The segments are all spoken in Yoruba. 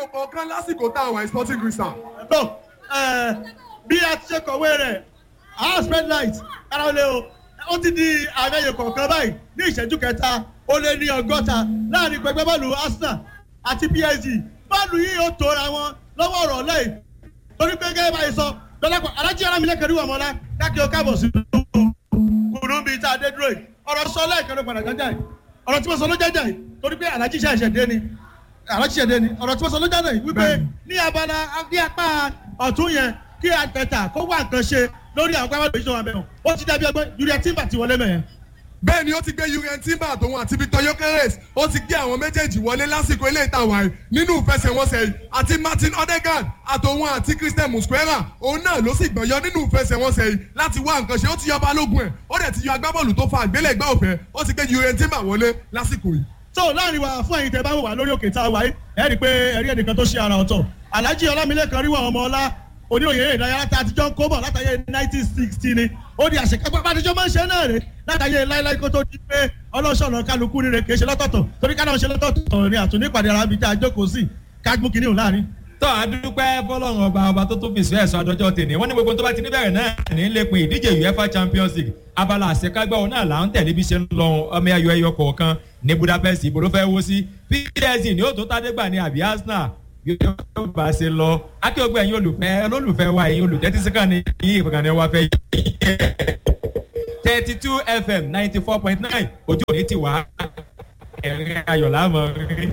kọ̀ọ̀kan lásìkò táwọn ẹ̀ sporting crystal. tó bí a ti ṣe kọ̀wé rẹ̀ house red light kára lé o ó ti di àmẹ́yẹ kọ̀ọ̀kan báyìí ní ìṣẹ́jú kẹta ó lé ní ọgọ́ta láàrin pẹpẹ bọ́ọ̀lù arsenal àti psg bọ́ọ̀lù yìí ó tóra wọn lọ́wọ́ ọ̀rọ̀ lẹ́yìn torí pé gẹ́gẹ́ báyìí sọ lọ́lápọ̀ alájí arámilẹ́kẹ̀rí wà mọ́lá káàkiri ó káàbọ̀ sí kùnú bíi tá a dé dúró yìí ọ̀rọ̀ sọ lẹ́ẹ̀kan ló padà jájà yìí ọ̀rọ̀ tí mo sọ ló jájà yìí torí pé alájí ṣẹ̀ṣẹ̀ dé ni alájí ṣẹ̀ṣẹ̀ dé ni ọ̀rọ̀ tí mo sọ ló jájà yìí wípé ní abala ní apá ọ̀tún yẹn kí àtẹ̀tà kó wà nǹkan ṣe lórí àwọn pápá ìṣòwò àbẹ̀wò ó ti dàbí ọgbẹ́ julia timber ti wọlé mẹ́yẹn. bẹ́ẹ̀ ni ó ti gbé uriel timber àtòun àti victor yokeres ó ti gbé àwọn méjèèjì wọlé lásìkò ilé ìtawà yìí nínú ìfẹsẹ̀wọnsẹ̀ yìí àti martin odegaard àtòun àti christian musquera òun náà ló sì gbọ̀nyọ́ nínú ìfẹsẹ̀wọnsẹ̀ yìí láti wá nǹkan ṣe ó ti yọ balógun ẹ̀ ó dẹ̀ ti yọ agbábọ́ọ̀lù tó fa àgbélẹ̀gbá òfẹ́ ó ti gbé uriel timber wọlé lásìkò yìí. tó láàrin wa fún ẹyin tẹ bá wà lórí òkè tá a wà yìí ẹ rí i pé ẹrí ẹnìkan tó ṣe ara ọ̀tọ̀ alhaji ọlámilẹ́kan ríwọ̀ ọmọ ọlá oníròyìn ìdárayá tá a ti jọ ń kó bọ̀ látàyè nineteen sixty ni ó di àṣekápá bá a ti jọ máa ń ṣe náà rè látàyè láíláí kó tó di pé ọlọ́ṣọ̀nà kálukú rere kì í ṣe lọ́tọ̀ọ̀tọ̀ torí ká náà ṣe lọ́tọ̀ọ̀tọ̀ ní àtúndí ìpàdé ara bíi tá a jókòó sí kágbó kìíní òun láàrin. tó a dúpẹ́ fọlọ́run ọba ọba tó tún fi sùn ẹ̀sọ́ àdọ́jọ́ tèmi wọ́n ní gbogbo tó bá ti níbẹ̀rẹ̀ náà ní lẹ́pin ìdíje uefa champions league abala àṣekágbá òun náà là ń tẹ̀lé bí ṣe ń lọ ọmọ ẹyọ ẹyọ kọ̀ọ̀kan ní budapest ibo ló fẹ́ wó sí psg ní òtún tádégbà ní àbí arsenal yóò bá ṣe lọ akéwògbé ẹ̀yin olùfẹ́ olólùfẹ́ wa ẹ̀yin olùtẹ́tí síkà ní yí ìkànnì wa fẹ́ yí thirty two fm ninety four point nine ojú òní ti wá ẹ̀rín ayọ̀ láàmú rí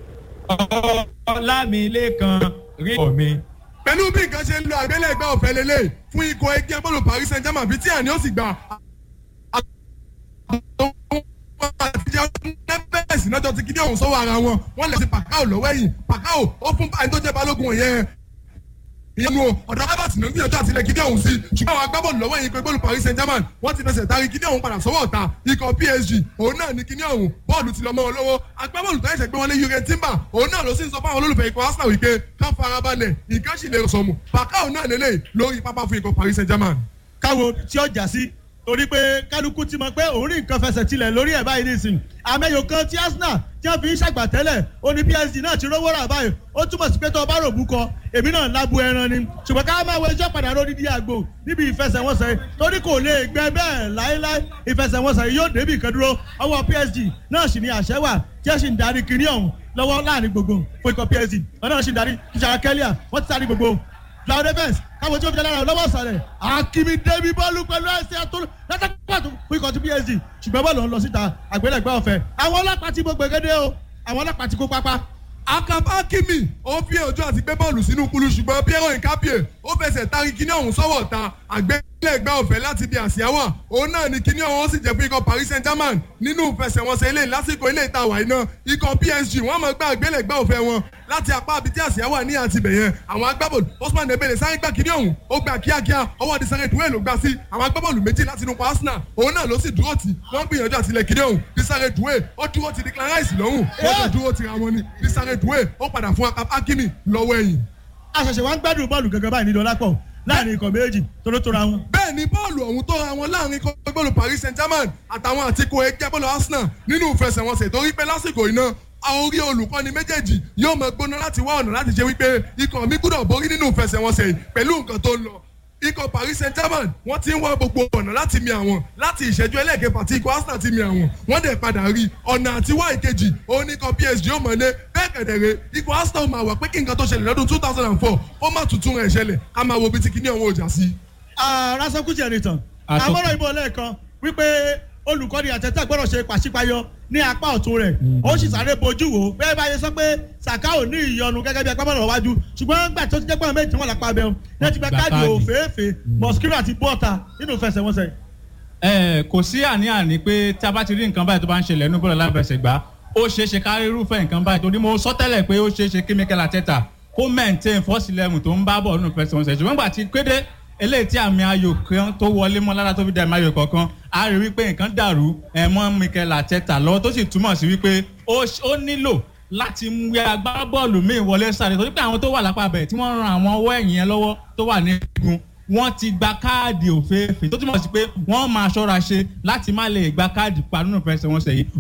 ọlámilẹ́kan rí ọ̀mí. pẹ̀lú bí nǹkan ṣe ń lo àgbélẹ̀gbẹ́ ọ̀fẹ́ lélẹ̀ fún ikọ̀ ẹgbẹ́ bọ́ọ̀lù paris saint germain bíi tí àní ó sì gbà nẹ́fẹ̀ẹ́sì lọ́jọ́ ti kíní ọ̀hún sọ́wọ́ ara wọn wọ́n lè ṣe pàkáò lọ́wọ́ ẹ̀yìn pàkáò ó fún báyìí tó jẹ́ balógun yẹn ìyẹnu ọ̀dọ̀ harvard ló ń gbìyànjú àti ilẹ̀ kíní ọ̀hún sí ṣùgbọ́n àwọn agbábọ́ọ̀lù lọ́wọ́ ẹ̀yìn pẹ̀lú paris saint germain wọ́n ti fẹsẹ̀ tari kíní ọ̀hún padà sọ́wọ́ ọ̀tá ikọ̀ psg òun náà ní kíní ọ̀hún bọ́ọ̀lù ti lọ mọ́ wọn lọ́wọ́ agbábọ́ọ̀lù tó ẹ̀ṣẹ̀ gbé wọlé yurgen timber òun náà ló sì ń sọ fáwọn olólùfẹ́ ikọ̀ arsenal wípé ká farabalẹ̀ nǹkan sì lè sọmù pàkáò náà lélẹ̀ lórí pápá fún ikọ̀ paris saint germain. káwo tí ọjà sí torí pé kálukú ti mọ pé òun rí nǹkan fẹsẹ̀ tilẹ̀ lórí ẹ̀ báyìí nísìnyí àmẹ́yò kan tí arsenal tí wọ́n fi ń ṣàgbàtẹ́lẹ̀ ó ní psg náà ti rówó rà báyìí ó túmọ̀ sí pé tó o bá rògbò kọ èmi náà lábu ẹran ni ṣùgbọ́n ká máa wọ ẹjọ́ padà lórí di àgbò níbi ìfẹsẹ̀wọnsẹ̀ torí kò lè gbẹ bẹ́ẹ̀ láéláé ìfẹsẹ̀wọnsẹ̀ yóò débi kan dúró ọwọ́ psg náà sì ni àṣẹ wà tí ẹ sì ń darí kinní ọ̀hún lọ́wọ́ láàrin gbogbo fún ikọ̀ psg wọn náà sì ń darí ìṣàrà kẹ́líà wọ́n ti sáré gbogbo cloud events káwọn tí ó fi jẹ́ lára lọ́wọ́ sàlẹ̀ akimi débi bọ́ọ̀lù pẹ̀lú ẹsẹ̀ àtúrò látàkùn fún ikọ̀ tí psg ṣùgbọ́n bọ́ọ̀lù ń lọ síta àgbélẹ̀gbẹ́ ọ̀fẹ́ àwọn ọlọ́pàá ti gbogbo gẹ́gẹ́ o àwọn ọlọ́pàá ti kó pápá akaba kimi ó fi ọjọ́ àti gbé bọ́ọ̀lù sínú kulu ṣùgbọ́n pierre nkapie ó fẹsẹ̀ tari kíní ọ̀hún sọ́wọ́ ta àgbélẹ̀gbẹ́ ọ̀fẹ́ láti bí àsíáwá òun náà ni kíní ọ̀hún ó sì jẹ́ fún ikọ̀ paris saint germain nínú ìfẹsẹ̀wọnsẹ̀ ilé lásìkò ilé ìtawà iná ikọ̀ psg wọ́n máa gbá àgbélẹ̀gbẹ́ ọ̀fẹ́ wọn láti apá àbí tí àsíáwá ní àti bẹ̀yẹn àwọn agbábọ̀lù osman dembele sáré gbá kíní ọ̀hún ó gbà kíákíá ọwọ́ disare duwe ló gbá sí àwọn agbábọ̀lù méjì láti inú arsenal òun náà ló sì dúró tì wọ́n gbìyànjú àtìlẹ̀ kíní ọ̀hún disare duwe ó dúró ti declare rice lọ́hùn wọ́n tó dúró ti ra wọn ni disare duwe ó padà fún akimi lọ́wọ́ ẹ̀yìn. àṣẹ̀ṣẹ̀ wọn ń gbádùn bọ́ọ̀lù gẹ́gẹ́ báyìí ní dọ́lápọ̀ láàrin ikọ̀ méjì torótóra wọn. bẹ́ẹ̀ ni bọ́ọ̀lù ọ̀hún tó ra wọn láàrin ikọ̀ bọ́ọ̀lù paris saint germain àtàwọn àtikọ̀ ẹgbẹ́ bọ́ọ̀lù arsenal nínú ìfẹsẹ̀wọnsẹ̀ torí pé lásìkò iná orí olùkọ́ni méjèèjì yóò mọ gbóná láti wá ọ̀nà láti ṣe wípé ikọ̀ mi gbúdọ̀ borí nínú ìfẹsẹ̀wọnsẹ̀ yìí pẹ̀lú nǹkan tó ń lọ ikọ̀ paris saint germain wọ́n ti ń wá gbogbo ọ̀nà láti mi àwọn láti ìṣẹ́jú ẹlẹ́ẹ̀kẹfà tí ikọ̀ arsenal ti mi àwọn wọ́n dẹ̀ padà rí ọ̀nà àti wá ìkejì òun ní ikọ̀ psg ó mọ̀lé bẹ́ẹ̀ kẹ̀dẹ̀rẹ́ ikọ̀ arsenal máa wà pé kí nǹkan tó ṣẹlẹ̀ lọ́dún two thousand and four ó má tuntun rẹ̀ ṣẹlẹ̀ ká máa wo bí ti kíní ọ̀hún ọjà sí. rasakuti ẹnìtàn àmọ́ràn ìbò lẹ́ẹ̀kan wípé olùkọ́ni àtẹ̀tẹ̀ gbọ́dọ̀ ṣe pàṣípayọ ní apá ọ̀tún rẹ̀ ó sì sáré bojú wò bẹ́ẹ̀ bá yẹ sọ pé saka ò ní ìyọnu gẹ́gẹ́ bí agbábọ́ọ̀lù wájú ṣùgbọ́n gbà tó ti jẹ́ pé àwọn méjì wọn làpá abẹ́hùn ní ti gba káàdì òféèfé mosquito àti bọ́ọ̀ta nínú ìfẹsẹ̀wọnsẹ̀. ẹ kò sí àní-àní pé tí a bá ti rí nǹkan báyìí tó bá ń ṣẹlẹ̀ nínú bọ́ọ̀lù alábẹ̀sẹ̀gbá ó ṣeé ṣe kárí irúfẹ́ nǹkan báyìí torí mo sọ tẹ́lẹ̀ pé ó ṣeé ṣe kí mikel ateta kó maintain first eleven tó ń bá bọ̀ nínú ìfẹsẹ̀wọnsẹ̀ ṣùgbọ́n gbà tí kéde eléyìí tí àmì ayò kan tó wọlé mọ́ lára tó fi dẹ̀ àmì ayò kọ̀ọ̀kan a rí wípé nǹkan dàrú ẹ̀ mọ́ mikel ateta lọ́wọ́ tó sì túmọ̀ sí wípé ó nílò láti mú agbábọ́ọ̀lù míì wọlé sáré torí pé àwọn tó wà lápá bẹ̀ tí wọ́n ran àwọn ọwọ́ ẹ̀yìn yẹn lọ́wọ́ tó wà ní igun wọ́n ti gba káàdì òféèfé tó túmọ̀ sí pé wọ́n máa ṣọ́ra ṣe láti má lè gba káàdì pa nínú ìfẹsẹ̀wọnsẹ̀ yìí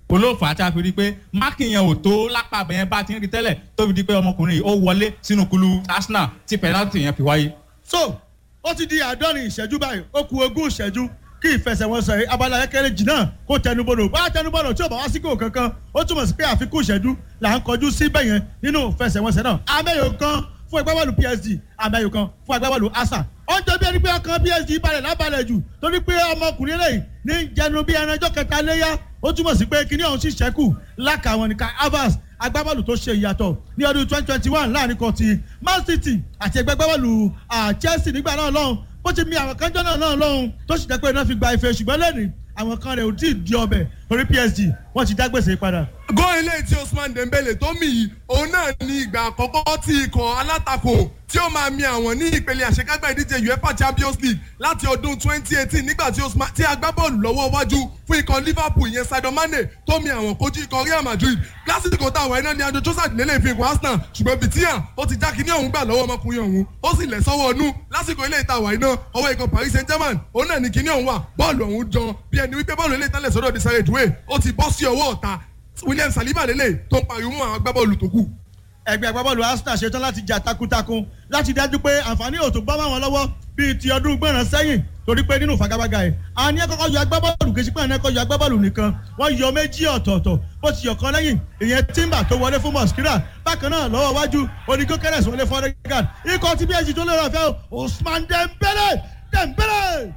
olóòfà tí a fi rí i pé máàkì yẹn ò tó lápá bẹ́ẹ̀ bá ti ń rí tẹ́lẹ̀ tó fi di pé ọmọkùnrin yìí ó wọlé sínú kulu arsenal tí pẹ̀láǹtì yẹn fi wáyé. so ó ti di àádọ́rin ìṣẹ́jú báyìí ó ku ogún ìṣẹ́jú kí ìfẹsẹ̀wọnsẹ̀ abala kékeré jìnnà kó tẹnubodò bá tẹnubodò tí ò bá wá sí kò kankan ó túmọ̀ sí pé àfikún ìṣẹ́jú là ń kọjú sí bẹ́yẹn nínú ìfẹsẹ̀wọnsẹ̀ náà amẹ́yò kan fún agbábọ́ọ̀lù psg amẹ́yò kan fún agbábọ́ọ̀lù asa ó ń jọ bí ẹni pé ọkàn psg balẹ̀ lábalẹ̀ jù torí pé ọmọkùnrin lẹ́yìn ní jẹnu bí ẹranjọ́ kẹta léyà ó túmọ̀ sí pé kíní ọ̀hún sì ṣẹ́kù lákàwọn nìkan avas agbábọ́ọ̀lù tó ṣe ìyàtọ̀ ní ọdún twenty twenty one láàrin kan ti man city àti ẹgbẹ́ agbábọ́ọ̀lù chelsea nígbà náà lọ́hùn bó ti mi àwọn kan jọ́nà náà lọ́hùn tó sì jẹ́ pé iná fi gba ife ṣùgbọ́n lẹ́nìí àwọn kan rẹ̀ ò tí ì di ọbẹ̀ orí psg wọ́n ti dá gbèsè padà. gọ́ ilé tí Usman Dembele tó mì yìí òun náà ní ìgbà àkọ́kọ́ tí ikọ̀ alátakò tí ó máa mi àwọn ní ìpele àṣekágbá ìdíje UEFA Champions League láti ọdún 2018 nígbà tí Usman tí agbábọ́ọ̀lù lọ́wọ́ wájú fún ikọ̀ Liverpool ìyẹn Sadio Mane tó mi àwọn kojú ikọ̀ Real Madrid lásìkò táwọn iná ní adó Trossard lélẹ̀ fi ikọ̀ Arsenal ṣùgbọ́n Vitinha ó ti já kíní ọ̀hún gbà lọ́wọ́ ọmọkùnrin ọ̀hún ó sì lẹ̀ sọ́wọ́ ọnú lásìkò ilé ìtawà iná ọwọ́ ikọ̀ Paris Saint-Germain òun náà ní kíní ọ̀hún wà bọ́ọ̀lù ọ̀hún jọ bí ẹni wípé bọ́ọ̀lù ilé ìtàlẹ̀ sọ́dọ̀ Desire Doué ó ti bọ́ sí ọwọ́ ọ̀tá William Saliba lélẹ̀ tó ń pariwo mọ́ àwọn agbábọ́ọ̀lù tó kù ẹgbẹ́ agbábọ́ọ̀lù arsenal ṣetán láti jà takuntakun láti dájú pé àǹfààní òtún bọ́ máwọn lọ́wọ́ bíi ti ọdún gbọ̀ràn sẹ́yìn torí pé nínú fagabaga ẹ̀ àwọn ní ẹ̀kọ́kọ́ yọ agbábọ́ọ̀lù kejì pé àwọn ẹ̀kọ́ yọ agbábọ́ọ̀lù nìkan wọ́n yọ méjì ọ̀tọ̀ọ̀tọ̀ bó ti yọ kan lẹ́yìn ìyẹn timber tó wọlé fún mosquera bákan náà lọ́wọ́ wájú onígó kẹrẹ̀s wọlé fún ọ̀rẹ́gàn ikọ̀ tí bsg tó lérò ọ̀fẹ́ Usman Dembele Dembele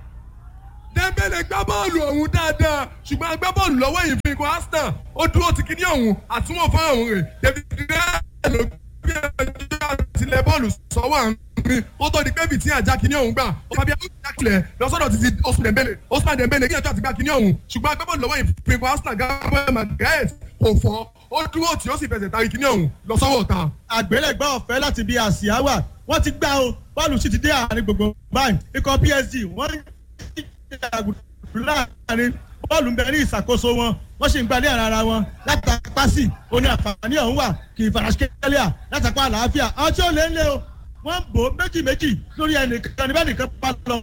Dembele gbá bọ́ọ̀lù ọ̀hún dáadáa ṣùgbọ́n agbábọ́ọ̀lù lọ́wọ́ yìí fi ikọ̀ Arsenal ó dúró ti kíní ọ̀hún àtúnwò fún àwọn rẹ̀ David Raya ló gbé ẹjọ́ àtìlẹ̀ bọ́ọ̀lù sọ́wọ́ àárín ó tó di pé bìtì àjà kíní ọ̀hún gbà ó fàbí àkìlẹ̀ lọ́sọ̀dọ̀ ti ti Usman Dembele Usman Dembele kí ẹjọ́ àti gbà kíní ọ̀hún ṣùgbọ́n agbábọ́ọ̀lù lọ́wọ́ yìí fi ikọ̀ Arsenal Gabriel Magalhaes kò fọ́ ó dúró tí ó sì fẹsẹ̀ tari kíní ọ̀hún lọ sọ́wọ́ ọ̀tá. àgbélẹ̀gbá ọ̀fẹ́ láti bí àsíá wà wọ́n ti gbá o bọ́ọ̀lù sì ti dé àárín gbogbo báyìí ikọ̀ PSG wọ́n ń láàrin bọ́ọ̀lù ń bẹ ní ìṣàkóso wọn wọ́n sì ń gbalẹ̀ ara ara wọn látàpá sí oní àǹfààní ọ̀hún wà kì í farasíkẹ́lẹ́à látàpá àlàáfíà àwọn tí ó lé ń lé o wọ́n ń bò ó méjì méjì lórí ẹnìkan níbẹ̀ nìkan pa lọ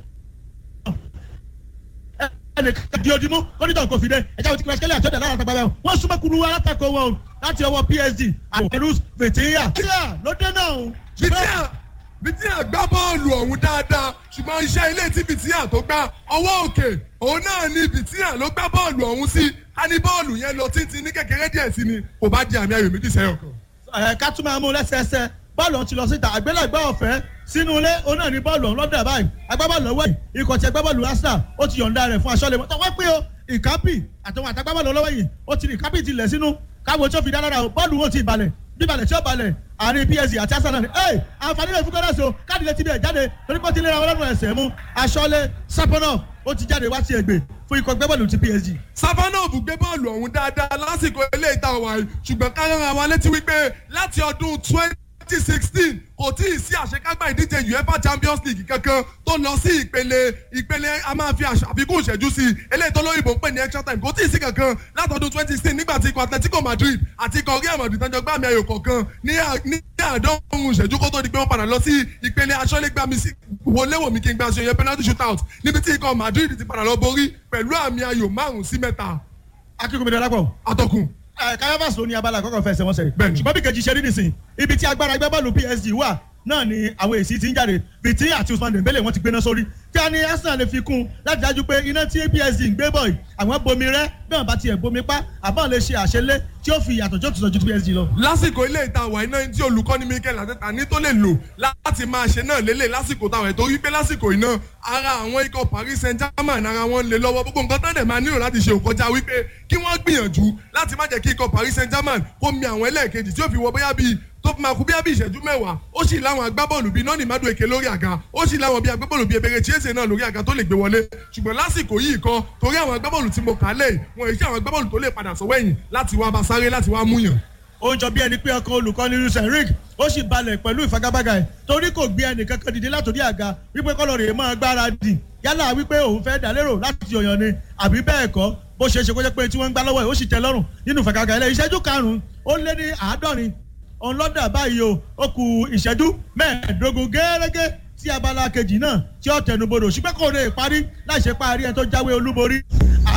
ẹnìkan di ojúmọ́ onítọ̀ kò fi dé ẹ̀jẹ̀ òtí farasíkẹ́lẹ́à tó dẹ̀ lára àtàgbà bẹ́ẹ̀ wọ́n súnmọ́ kunu alátakò wọn o láti ọwọ́ PSG àwọn ẹ̀rú fètèyà ló dé náà o. Vitinha Vitinha gbá bọ́ọ̀lù ọ̀hún dáadáa ṣùgbọ́n iṣẹ́ ilé tí Vitinha tó gbá ọwọ́ òkè òun náà ni Vitinha ló gbá bọ́ọ̀lù ọ̀hún sí a ní bọ́ọ̀lù yẹn lọ títí ní kékeré díẹ̀ sí ni kò bá di àmì ayò méjì sẹ́yọ̀ kan. ẹ ká tún máa mú lẹ́sẹẹsẹ bọ́ọ̀lù ọ̀hún ti lọ síta àgbélẹ̀gbẹ́ ọ̀fẹ́ sínú ilé òun náà ní bọ́ọ̀lù ọ̀hún lọ́dọ̀ báyìí agbábọ́ọ̀lù ọwọ́ yìí ikọ̀ tí agbábọ́ọ̀lù Arsenal ó ti yọ̀ǹda rẹ̀ fún aṣọ́lẹ̀ mọ́tò wọ́n pé o ìkápì àtàwọn àtàgbábọ́ọ̀lù ọlọ́wọ́ yìí ó ti ní ìkápì ti lẹ̀ sínú káwọn tó fi dá lára o bọ́ọ̀lù wọn ti balẹ̀ bíbalẹ̀ tí ó balẹ̀ àárín PSG àti Arsenal ni ẹ àǹfààní rẹ̀ fún kọ́dọ̀sì o káàdì lè ti bẹ̀ jáde torí pé ó ti lé ra wọn lọ́rùn ẹsẹ̀ mú aṣọ́lé sápọ́nà ó ti jáde wá sí ẹgbẹ́ fún ikọ̀ gbẹ́bọ̀lù ti PSG. Savanov gbé bọ́ọ̀lù ọ̀hún dáadáa lásìkò ilé ìta wàyí ṣùgbọ́n káyọ̀rọ̀ àwọn létí wípé láti ọdún twenty sixteen kò tí ì sí àṣekágbá ìdíje UEFA Champions League kankan tó lọ sí ìpele ìpele a máa fi àfikún ìṣẹ́jú sí i eléyìí tó lóyìnbó ń pè ní extra time kò tí ì sí kankan látọdún twenty sixteen nígbà tí ikọ̀ Atletico Madrid àti ikọ̀ Real Madrid tán jọ gbá àmì ayò kọ̀ọ̀kan ní àádọ́rùn-ún ìṣẹ́jú kó tó di pé wọ́n padà lọ sí ìpele aṣọ́légbàmí wọléwòmí kí n gbà ṣe yẹn penalty shootout níbi tí ikọ̀ Madrid ti padà lọ borí pẹ̀lú àmì ayò márùn-ún sí mẹ́ta. akínkùnmí dọ́lápọ̀. atọ́kùn kayabas ló ní abala àkọ́kọ́ fẹsẹ̀ wọn sẹ̀. Bẹ́ẹ̀ni. ṣùgbọ́n bí kejì ṣe rí nìsín ibi tí agbára agbábọ́ọ̀lù PSG wà náà ni àwọn èsì ti ń jáde Vitinha àti Usman Dembele wọ́n ti gbéná sórí kí a ní Arsenal lè fi kún un láti dájú pé iná tí PSG ń gbé bọ̀ yìí àwọn bomi rẹ́ bí wọ́n bá tiẹ̀ bomi pa àbọ̀ lè ṣe àṣelé tí ó fi ìyàtọ̀ tó tùsọ̀ ju PSG lọ. lásìkò ilé ìta àwà iná tí olùkọ́ni Mikel Arteta ní tó lè lò láti máa ṣe náà lélẹ̀ lásìkò táwọn ètò wípé lásìkò iná ara àwọn ikọ̀ Paris Saint-Germain ara wọn lè lọ́wọ́ gbogbo nǹkan tán dẹ̀ máa nílò láti ṣe òkọjá wípé kí wọ́n gbìyànjú láti má jẹ́ kí ikọ̀ Paris Saint-Germain kó mi àwọn ẹlẹ́ẹ̀kejì tí ó fi wọ bóyá bíi tó fi máa kú bíi ìṣẹ́jú mẹ́wàá ó sì láwọn agbábọ́ọ̀lù bíi nọ́ọ̀nì mádùn èké lórí àga ó sì láwọn bíi agbábọ́ọ̀lù bíi ebèrè chiese náà lórí àga tó lè gbé wọlé ṣùgbọ́n lásìkò yìí kan torí àwọn agbábọ́ọ̀lù tí mo kà á lẹ̀ wọn èyí àwọn agbábọ́ọ̀lù tó lè padà sọ́wọ́ ẹ̀yìn láti wá bá sáré láti wá múyàn ó ń jọ bí ẹni pé ọkàn olùkọ́ni Luis Enrique ó sì balẹ̀ pẹ̀lú ìfagagbága ẹ̀ torí kò gbé ẹnì kankan dìde látòrí àga wípé kọ́lọ̀ rèé máa gbára dì yálà wípé òun fẹ́ dà lérò láti yọ̀yàn ni àbí bẹ́ẹ̀ kọ́ bó ṣe é ṣe kó jẹ́ pé tí wọ́n ń gbá lọ́wọ́ ẹ̀ ó sì tẹ́ lọ́rùn nínú ìfagagbága ilẹ̀ ìṣẹ́jú karùn-ún ó lé ní àádọ́rin òun lọ́dà báyìí o ó ku ìṣẹ́jú mẹ́ẹ̀ẹ́dógún gẹ́gẹ́ tí abala kejì náà tí ó tẹnubodò ṣùgbọ́n kò lè parí láì ṣe parí ẹni tó jáwé olúborí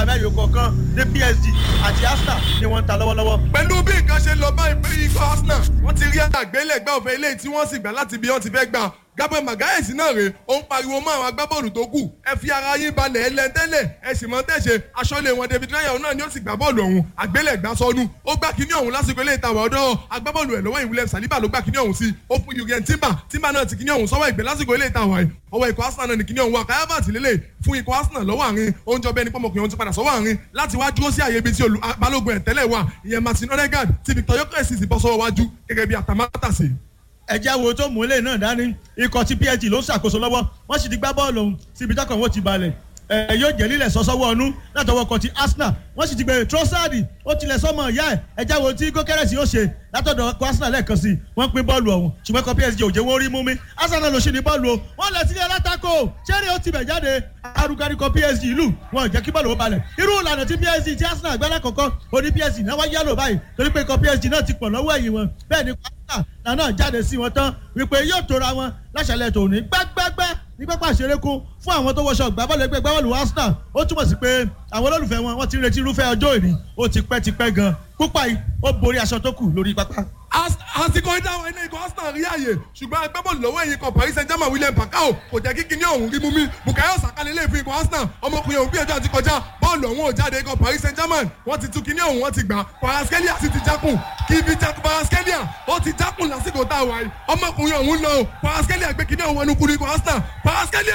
àmẹ́yò kọ̀ọ̀kan ní psg àti arsenal ni wọ́n ń ta lọ́wọ́lọ́wọ́. pẹ̀lú bí nǹkan ṣe lọ báyìí pé ikọ̀ arsenal wọ́n ti rí àgbélẹ̀gbẹ́ òfin eléyìí tí wọ́n sì gbà láti bí wọ́n ti fẹ́ gbà gabriel magalhaes náà rèé ó ń pariwo mọ́ àwọn agbábọ́ọ̀lù tó kù ẹ fi ara yín balẹ̀ ẹlẹ́ntẹ́lẹ̀ ẹ sì mọ́ tẹ̀sẹ̀ aṣọ́lé wọn david raya náà ni ó sì gbà bọ́ọ̀lù ọ̀hún àgbélẹ̀gbá sọnù ó gbá kíní ọ̀hún lásìkò eléyìí tàwa ọ̀dọ́ agbábọ́ọ̀lù ẹ̀ lọ́wọ́ ìwúlẹ̀ saliba ló gbá kíní ọ̀hún sí ó fún yugen timber timber náà ti kíní ọ̀hún sọ́wọ́ ìgbẹ́ lásìkò eléyìí tàwa ẹ̀ ọwọ́ ikọ̀ arsenal náà ní kíní ọ̀hún wà káyábà tìlélẹ̀ fún ikọ̀ arsenal lọ́wọ́ àárín oúnjẹ ọbẹ̀ ní pọ́mọkùnrin ọ̀hún ti padà sọ́wọ́ àárín láti wá dúró sí àyè ibi tí balógun ẹ̀ tẹ́lẹ̀ wà ìyẹn martin odegaard ti victor yokres sì bọ́ sọ́wọ́ wájú gẹ́gẹ́ bí atamátàsí ẹjẹ́ wo tó mú ilé náà dání ikọ̀ tí psg ló ń ṣàkóso lọ́wọ́ wọ́n sì ti gbá bọ́ọ̀lù ọ̀hún síbi tọkàn wọn ti balẹ̀ ẹ yóò jẹ́ lílẹ̀ sọ́sọ́wọ́ ọ̀nù látọwọ́ kan ti arsenal wọ́n sì ti gbé trossard ó tilẹ̀ sọ́mọ ìyá ẹ̀ ẹjẹ́ wo tí gókẹ́rẹ́sì yóò ṣe látọ̀dọ̀ ọkọ̀ arsenal lẹ́ẹ̀kan sí wọ́n pín bọ́ọ̀lù ọ̀hún ṣùgbọ́n kan psg òjò wọn rí mú mi arsenal ló ṣì ní bọ́ọ̀lù o wọ́n lẹ̀ sílẹ̀ alátakò ṣẹ́rí ó ti bẹ̀ jáde arúgbárí kan psg ìlú wọn ò jẹ́ kí bọ́ọ̀lù ó balẹ̀ irú ìlànà tí psg tí arsenal gbẹ́lẹ́ kọ̀ọ̀kan oní psg náà wá yálò báyìí torí pé kan psg náà ti pọ̀ lọ́wọ́ ẹ̀yìn wọn bẹ́ẹ̀ ni arsenal náà jáde sí wọn tán wípé yóò tóra wọn láṣàlẹ̀ tòní gbágbágbá ní pápá ìṣerékún fún àwọn tó wọṣọ gbábọ́ọ̀lù ẹgbẹ́ gbábọ́ọ̀lù arsenal ó túmọ̀ sí pé àwọn olólùfẹ́ wọn wọ́n ti ń retí irúfẹ́ ọjọ́ òní ó ti pẹ́ ti pẹ́ gan púpà yìí ó borí aṣọ tó kù lórí pápá. àsìkò ìdáhùn ilé ikọ̀ arsenal rí àyè ṣùgbọ́n agbábọ́ọ̀lù lọ́wọ́ ẹ̀yìn kan paris saint germain william pacao kò jẹ́ kí kíní ọ̀hún rí mú mi bukayo saka lè lè fi ikọ̀ arsenal ọmọkùnrin ọ̀hún gbìyànjú àti kọjá bọ́ọ̀lù ọ̀hún ò jáde ikọ̀ paris saint germain wọ́n ti tú kíní ọ̀hún wọ́n ti gbà paraskelia sì ti jákùn kíbi jákùn paraskelia ó ti jákùn lásìkò tá a wà yìí ọmọkùnrin ọ̀hún lọ paraskelia gbé kíní ọ̀hún wọnú kúrú ikọ̀ arsenal paraskelia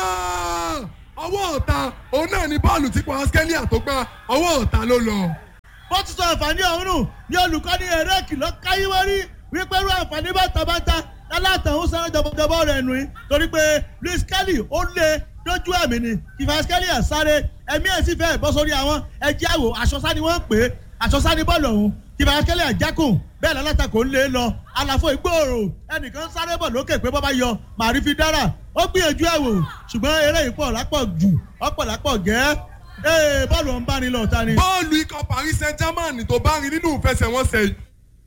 ọwọ́ ọ̀ta òun náà ni bọ́ọ̀lù tí paraskelia tó gbá ọwọ́ ọ̀ta ló lọ bó ti sọ àǹfààní ọ̀hún nù ní olùkọ́ni eré kìlọ̀ káyíwárí wípé irú àǹfààní bàtàbàtà lálàtàn ó sáré jọbọjọbọ rẹ̀ nù í torí pé luis kelly ó lé lójú ẹ̀mí ni kìfà kelly ẹ̀ sáré ẹ̀mí ẹ̀ sì fẹ́ bọ́ sórí àwọn ẹ̀jẹ̀ àwò àṣọsáni wọ́n pè é àṣọsáni bọ́ọ̀lù ọ̀hún kìfà kelly ẹ̀ jákùn bẹ́ẹ̀ lálàtà kò ń lé lọ àlàfo ìgbòòrò ẹnìkan sáré bọ̀ lókè pé bọ́bá yọ màrí fi dára ó gbìyànjú ẹ̀ wò ṣùgbọ́n eré ìpọ̀ lápọ̀ jù ọ̀pọ̀ lápọ̀ gẹ́ẹ́ ee bọ́ọ̀lù ọ̀n bá ní lọ ta ni. bọ́ọ̀lù ikọ̀ paris saint germain tó bá rí nínú ìfẹsẹ̀wọnsẹ̀ yìí.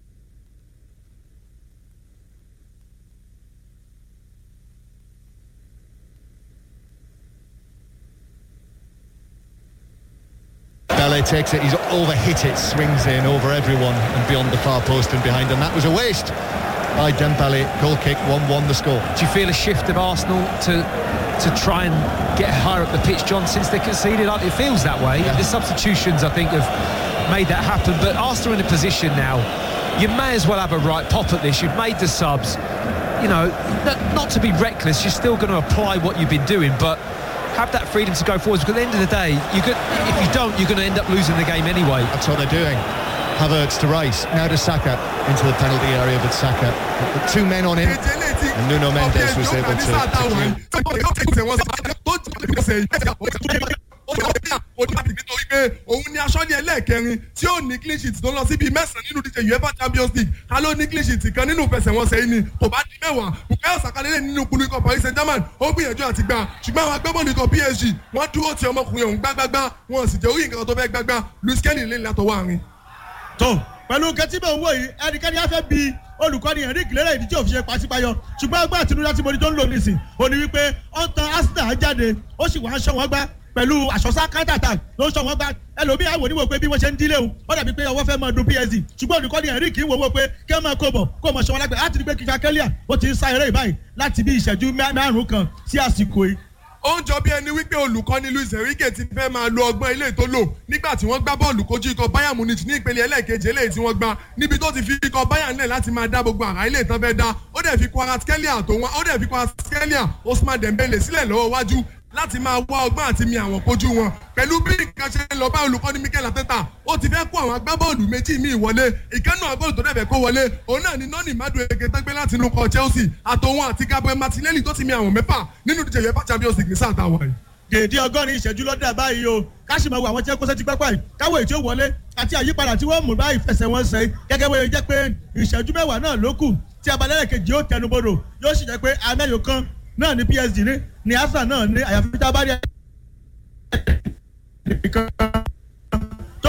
Bele takes it, he's overhit it, swings in over everyone and beyond the far post and behind, and that was a waste by Dembele. Goal kick, 1-1 the score. Do you feel a shift of Arsenal to to try and get higher up the pitch, John, since they conceded? It feels that way. Yeah. The substitutions, I think, have made that happen. But Arsenal in a position now, you may as well have a right pop at this. You've made the subs. You know, n- not to be reckless, you're still going to apply what you've been doing, but have that freedom to go forwards. Because at the end of the day, you could, if you don't, you're going to end up losing the game anyway. That's what they're doing. Havertz to Rice, now to Saka into the penalty area, but Saka, with two men on him. And Nuno Mendes was able to- to nítorí pé òun ni aṣọ́ni ẹlẹ́ẹ̀kẹrin tí ó ní clean sheet tó lọ síbi mẹ́sàn-án nínú díje uefa champions league ká ló ní clean sheet kan nínú ìfẹsẹ̀wọnsẹ̀ yìí ni kò bá di mẹ́wàá bukayo sakalele nínú kulu ikọ̀ paris saint germain ó gbìyànjú àti gbà ṣùgbọ́n àwọn agbábọ́ọ̀lù ikọ̀ psg wọ́n dúró ti ọmọkùnrin ọ̀hún gbágbágbá wọn sì jẹ́ orí nǹkan tó fẹ́ gbágbá luis kelly lè látọwọ́ àárín. tó pẹ̀lú kẹtíbẹ̀ owó yìí ẹnikẹ́ni á fẹ́ bi olùkọ́ni henrik lérè ìdí tí òfin ṣe pàṣípàyọ ṣùgbọ́n ẹgbẹ́ àtinúdá tí mo ní tó ń lò nísìn ó ní wípé ó ń tan arsenal jáde ó sì wá ń ṣọ́ wọn gbá pẹ̀lú àṣọṣá counter attack ló ń ṣọ́ wọn gbá ẹlòmíì àwọn oníwò pé bí wọ́n ṣe ń dílé o ó dàbí pé ọwọ́ fẹ́ máa dun psd ṣùgbọ́n olùkọ́ni henrik ń wọ́wọ́ pé kí wọ́n máa kó bọ̀ kó mọ̀ ṣọ́ wọn lágbẹ̀ẹ́ láti rí pé kíkà kẹ́líà ó ti ń sá eré ìbáyìí láti bí ìṣẹ́jú márùn-ún kan sí àsìkò yìí ó ń jọ bí ẹni wípé olùkọ́ni luis enrique ti fẹ́ máa lo ọgbọ́n ilé tó lò nígbà tí wọ́n gbá bọ́ọ̀lù kojú ikọ̀ bayern munich ní ìpele ẹlẹ́ẹ̀kejì eléyìí tí wọ́n gbá níbi tó ti fi ikọ̀ bayern lẹ̀ láti máa dá gbogbo àrà ilé ìtàn fẹ́ dá ó dẹ̀ fi kwaratskhelia tó wọn ó dẹ̀ fi kwaratskhelia osman dembele sílẹ̀ lọ́wọ́ wájú láti máa wá ọgbọ́n àti mi àwọn kojú wọn pẹ̀lú bí nǹkan ṣe ń lọ bá olùkọ́ni mikel ateta ó ti fẹ́ kó àwọn agbábọ́ọ̀lù méjì míì wọlé ìkànnì agbábọ́ọ̀lù tó dẹ̀ fẹ́ kó wọlé òun náà ni nọ́ọ̀nì madueke tó gbé láti inú kọ chelsea àtòun àti gabriel martinelli tó ti mi àwọn mẹ́fà nínú ìdíje uefa champions league ní sáà táwọn yìí dèédé ọgọ́rin ìṣẹ́jú lọ́dà báyìí o káṣí máa wo àwọn tí wọ́n kó sẹ́tí pápá yìí káwọ́ èyí tí ó wọlé àti àyípadà tí wọ́n mú bá ìfẹsẹ̀wọnsẹ̀ gẹ́gẹ́ bó ṣe jẹ́ pé ìṣẹ́jú mẹ́wàá náà ló kù tí abalẹ̀ kejì yóò tẹnubodò yóò sì jẹ́ pé amẹ́yọ kan náà ní psd ní ní arsenal náà ní àyàfi tá a bá rí nìkan tó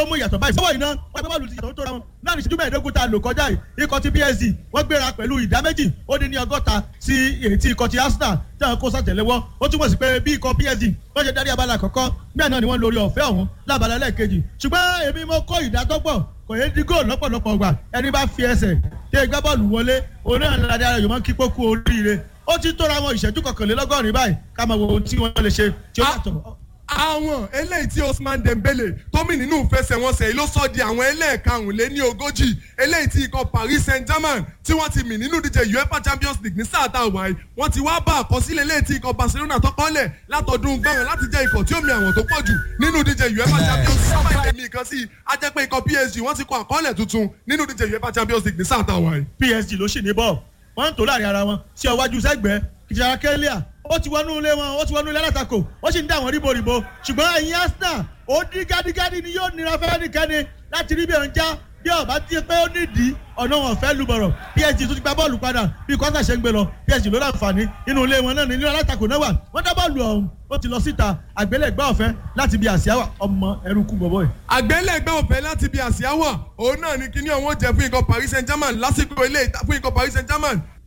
ó mú ìyàtọ̀ báyìí sọ́wọ́ iná wọ́n gbé bọ́ọ̀lù ti yàtọ̀ tó ra wọn láàrin ìṣẹ́jú mẹ́ẹ̀ẹ́dógún tá a lò kọjá yìí ikọ̀ ti psg wọ́n gbéra pẹ̀lú ìdá méjì ó dín ní ọgọ́ta sí èyí tí ikọ̀ ti arsenal tí àwọn kó sàtẹ̀lẹ́wọ́ ó túmọ̀ sí pé bí ikọ̀ psg wọ́n ṣe darí abala àkọ́kọ́ bẹ́ẹ̀ náà ni wọ́n lórí ọ̀fẹ́ ọ̀hún lábala ẹlẹ́ẹ̀kejì ṣùgbọ́n èmi mo kó ìdádọ́gbọ̀n kò yé di góòlù lọ́pọ̀lọpọ̀ gbà ẹni bá fi ẹsẹ̀ tẹ gbá bọ́ọ̀lù wọlé òun náà ní adé ara yòó máa ń kí pókú oríire ó ti tóra wọn ìṣẹ́jú kọkànlélọ́gọ́rin báyìí ká máa wo ohun tí wọ́n lè ṣe tí ó yàtọ̀ àwọn eléyìí tí Osman Dembele tómi nínú ìfẹsẹ̀wọnsẹ̀ yìí ló sọ di àwọn ẹlẹ́ẹ̀karùnléní ogójì eléyìí tí ikọ̀ Paris Saint-Germain tí wọ́n ti mì nínú ìdíje UEFA Champions League ní sáà tá a wà yìí wọ́n ti wá bá àkọsílẹ̀ eléyìí tí ikọ̀ Barcelona tọ́kọ́lẹ̀ látọdún gbẹ̀rẹ̀ láti jẹ́ ikọ̀ tí ó mi àwọn tó pọ̀ jù nínú ìdíje UEFA Champions League sábà ìdẹ̀mí kan sí i á jẹ́ pé ikọ̀ PSG wọ́n ti kọ àkọọ́lẹ̀ tuntun nínú ìdíje UEFA Champions League ní sáà tá a wà yìí. PSG ló sì ní bọ́ọ̀ wọ́n ń tò láàrin ara wọn sí ọwájú sẹ́gbẹ̀ẹ́ kìjàrà kẹ́líà ó ti wọnú ilé wọn ó ti wọnú ilé alátakò ó sì ń dá àwọn ríboríbo ṣùgbọ́n ẹ̀yin Arsenal ó dín gádígádí ni yóò nira fẹ́ẹ́nìkẹ́ni láti rí bí ọ̀n já bí ọ̀bá ti pé ó nídìí ọ̀nà wọn fẹ́ lu bọ̀rọ̀ PSG tó ti gba bọ́ọ̀lù padà bí kọ́sà ṣe ń gbé lọ PSG ló láǹfààní inú ilé wọn náà ní ilé alátakò náà wà wọ́n dá bọ́ọ̀lù ọ̀hún ó ti lọ síta àgbélẹ̀gbá ọ̀fẹ́ láti bí àsíá ọmọ ẹrúkú bọ̀bọ̀ yìí. àgbélẹ̀gbá ọ̀fẹ́ láti bí àsíá wà òun náà ni kíní ọ̀hún ó jẹ́ fún ikọ̀ Paris Saint-Germain lásìkò ilé fún ikọ̀ Paris Saint-Germain